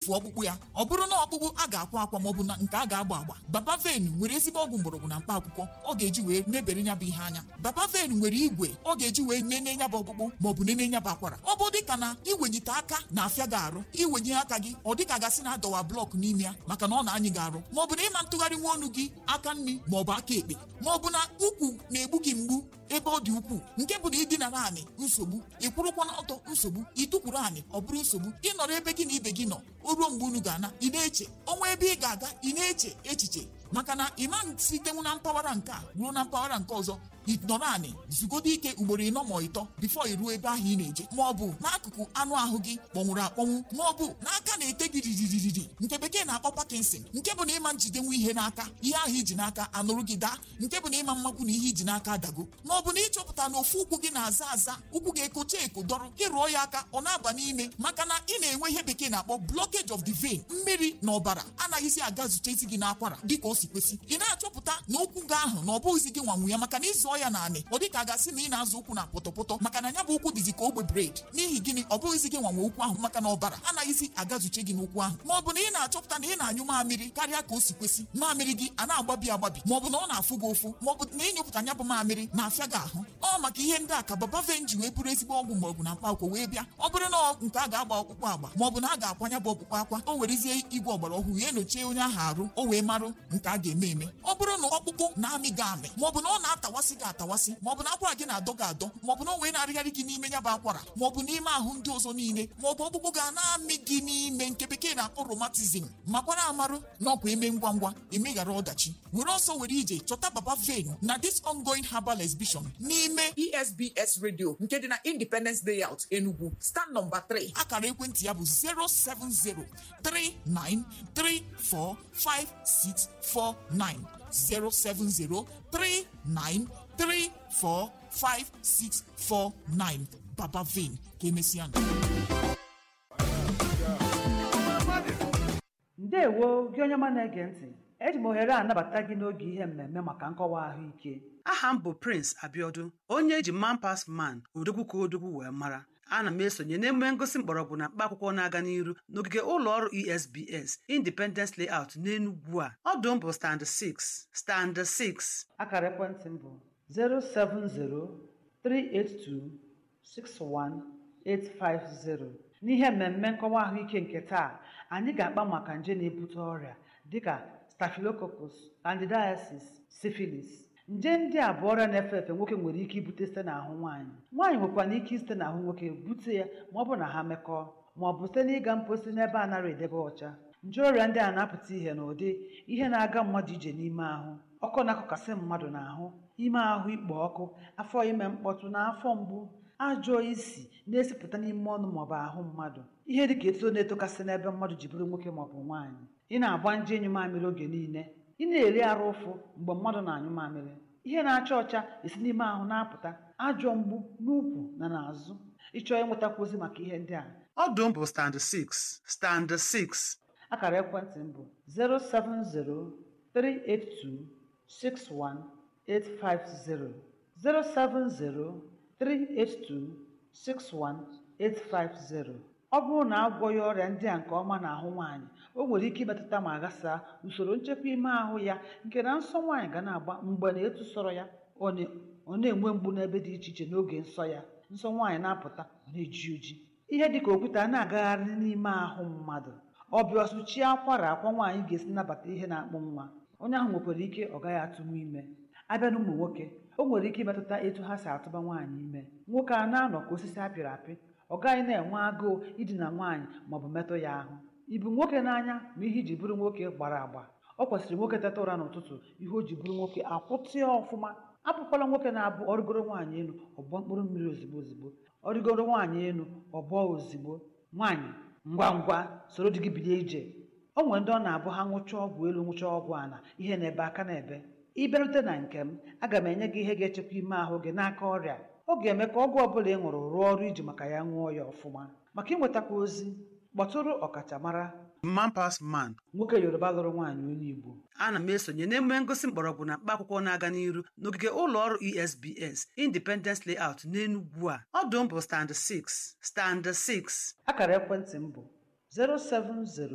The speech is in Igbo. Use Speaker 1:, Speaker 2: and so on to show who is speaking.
Speaker 1: etufuo ọkpụkpụ ya ọ bụrụ na ọkpụkpụ a ga-akwa akwa maọbụ na nke a ga-agba agba baba ven nwere ezigbo ọgwụ mgbọrọgwụ na mkpa akwụkwọ ọ ga-eji wee mebere nya bụ ihe anya baba ven nwere igwe ọ ga-eji wee nene nya bụ ọkpụkpụ maọbụ nene nya bụ akwara ọ bụ dịka na iwenyite aka na-afịa gị arụ iwenye aka gị ọ dịka gasị na adọwa blọk n'ime ya maka na ọ na-anyị gị arụ maọbụ na ịma ntụgharị nwa ọnụ gị aka nri maọbụ aka ekpe maọbụ na ukwu na-egbu gị mgbu ebe ọ dị ukwuu nke bụ na ịdinara anị nsogbu ịkwụrụkwa n'ọtọ nsogbu ịtụkwuru anị ọ bụrụ nsogbu ịnọrọ ebe gị na ibe gị nọ o ruo mgbe unu ga-ana ị na-eche ọnwa ebe ị ga-aga ị na-eche echiche maka na ịma sitenwu na mpaghara nke a ruo na mpaghara nke ọzọ ịnọrọ anị zugodo ike ugboro ịnọ ma ịtọ bifo iruo ebe ahụ ị na-eje ma ọ bụ n'akụkụ anụ ahụ gị kpọnwụrụ akpọnwụ ma ọ bụ n'aka na-ete gị riririri nke bekee na-akpọ Parkinson nke bụ na ịma njidenwu ihe n'aka ihe ahụ iji n'aka anụrụ gị daa nke bụ na ịma mmakwu na ihe iji n'aka adago ma ọ bụ na ịchọpụta na ofu ụkwụ gị na-aza aza ụkwụ gị ekocha eko dọrọ ịrụọ ya aka ọ na-aba n'ime maka na ị na-enwe ihe bekee na-akpọ blockage of the vein mmiri na ọbara anaghịzi aga zutezi gị n'akwara dịka o si kwesị ị na-achọpụta na ụkwụ gị ahụ na ọ bụghịzi gị nwanwu ya maka na ịzụọ ya naanị ọ dịka a ga-asị na ị na-azụ ụkwụ na pọtọpọtọ maka na ya bụ ụkwụ dịzi ka ogbe bred n'ihi gịnị ọ bụghịzi gị nwanwe ụkwụ ahụ maka na ọbara anaghịzi agazuche gị n'ụkwụ ahụ ma ọ bụ na ị na-achọpụta na ị na-anyụ mamịrị karịa ka o si kwesị mamịrị gị a na-agbabi agbabi ma ọ bụ na ọ na-afụ gị ụfụ ma ọ bụ na ịnyụpụta ya bụ mamịrị na-afịa gị ahụ ọ maka ihe ndị a ka baba ven ji wee bụrụ ezigbo ọgwụ mgbọrọgwụ na mkpa akwụkwọ wee bịa ọ bụrụ na nke a ga-agba ọkpụkpụ agba ma ọ bụ na a ga-akwanya bụ ọkpụkpụ akwa o werezie igwe ọgbara ọhụrụ ya enyochie onye ahụ arụ o wee marụ nke a ga-eme eme ọ bụrụ na ọkpụkpụ na-amị gị amị ma ọ bụ na ọ na-atawasị gị atawasị ma ọ bụ na akwara gị na-adọ gị adọ ma ọ bụ na o wee na-arịgharị gị n'ime ya bụ akwara ma ọ bụ n'ime ahụ ndị ọzọ niile ma ọ bụ ọkpụkpụ ga na-amị gị n'ime nke bekee na-akpọ romatizm makwara amarụ na ọkwa eme ngwa ngwa emeghara ọdachi were ọsọ were ije chọta baba ven na this ongoing herbal exhibition n'ime esbs radio nke dị na independence layout enugu stand nọmba 3 akara ekwentị ya bụ 07039345649 07039345649 baba ven ka emesịa
Speaker 2: ndewo gị onye ọma na-ege ntị eji m ohere a anabata gị n'oge ihe mmemme maka nkọwa ahụike
Speaker 3: aha m bụ prince abiodun onye eji man pas man odogwu ka odogwu wee mara ana m esonye n'emume ngosi mgbọrọgwụ na mkpa akwụkwọ na-aga n'iru n'ogige ụlọ ọrụ esbs independence layout n'enugwu a ọdụ m bụ stand 6 stand 6
Speaker 2: akara ekwentị m bụ 07038261850 n'ihe mmemme nkọwa ahụike nke taa anyị ga-akpa maka nje na-ebute ọrịa dịka staphylococcus candidiasis syphilis nje ndị a bụ ọrịa na-efe efe nwoke nwere ike ibute site n'ahụ nwaanyị nwaanyị nwekwara ike site n'ahụ nwoke bute ya ma ọ bụ na ha mekọọ ma ọ bụ site n'ịga mposi n'ebe a nara edebe ọcha nje ọrịa ndị a na-apụta ihe n'ụdị ihe na-aga mmadụ ije n'ime ahụ ọkụ na-akụkasị mmadụ n'ahụ ime ahụ ikpo ọkụ afọ ime mkpọtụ na afọ mgbu ajọ isi na-esipụta n'ime ọnụ maọbụ ahụ mmadụ ihe dịka etuto na-etokasị n'ebe mmadụ ji bụrụ nwoke maọbụ nwaanyị ị na-agba nje enyi mamịrị oge niile ị na-eri arụ ụfụ mgbe mmadụ na-anyụ mamịrị ihe na-acha ọcha esi n'ime ahụ na-apụta ajọ mgbu n'ukwu na n'azụ ịchọọ ịnwetakwu ozi maka ihe ndị a
Speaker 3: ọdụ m bụ stand 6 stand 6
Speaker 2: akara ekwentị m bụ 07038261850 07038261850 ọ bụrụ na agwọghị ọrịa ndị a nke ọma n'ahụ nwaanyị o nwere ike imetụta ma ghasaa usoro nchekwa ime ahụ ya nke na nsọ nwaanyị ga na-agba mgbe na etu sọrọ ya ọ na- ọ na-enwe mgbu n'ebe dị iche iche n'oge nsọ ya nsọ nwaanyị na-apụta ọ na-eji oji ihe dịka okwute a na-agagharị n'ime ahụ mmadụ ọbịa ọsụchie akwara akwa nwaanyị ga-esi nabata ihe na-akpụ nwa onye ahụ nwekwara ike ọ gaghị atụnwu ime abịa na ụmụ nwoke o nwere ike imetụta etu ha si atụba nwaanyị ime nwoke a na-anọ ka osisi apịrị apị ọ gaghị na-enwe agụụ idina nwaanyị maọbụ metụ ya ahụ ibu nwoke n'anya ma ihe iji bụrụ nwoke gbara agba ọ kwesịrị nwoke teta ụra n'ụtụtụ ihe o ji bụrụ nwoke akwụtịa ọfụma apụkwala nwoke na-abụ ọrịgoro nwaanyị elu ọgbọ mkpụrụ mmiri ozigbo ozigbo ọrịgoro nwaanyị elu ọgbọ ozigbo nwaanyị ngwa ngwa soro di gị bilie ije o nwere ndị ọ na-abụ ha ṅụchaa ọgwụ elu ṅụchaa ọgwụ ala ihe na-ebe aka na-ebe ịbịarute na nke m aga m enye gị ihe ga-echekwa ime ahụ gị n'aka ọrịa ọ ga-eme ka ọgwụ ọbụla ị ṅụrụ rụọ ọrụ iji maka ya ṅụọ ya ọfụma maka ịnwetakwa ozi kpọtụrụ ọkachamara
Speaker 3: man pas man
Speaker 2: nwoke yoruba lụrụ nwaanyị onye igbo
Speaker 3: ana m esonye n'emume ngosi mgbọrọgwụ na mkpa akwụkwọ na-aga n'iru n'ogige ụlọ ọrụ esbs independence layout n'enugwu a ọdụ m bụ stand 6 stand 6
Speaker 2: akara ekwentị m bụ 070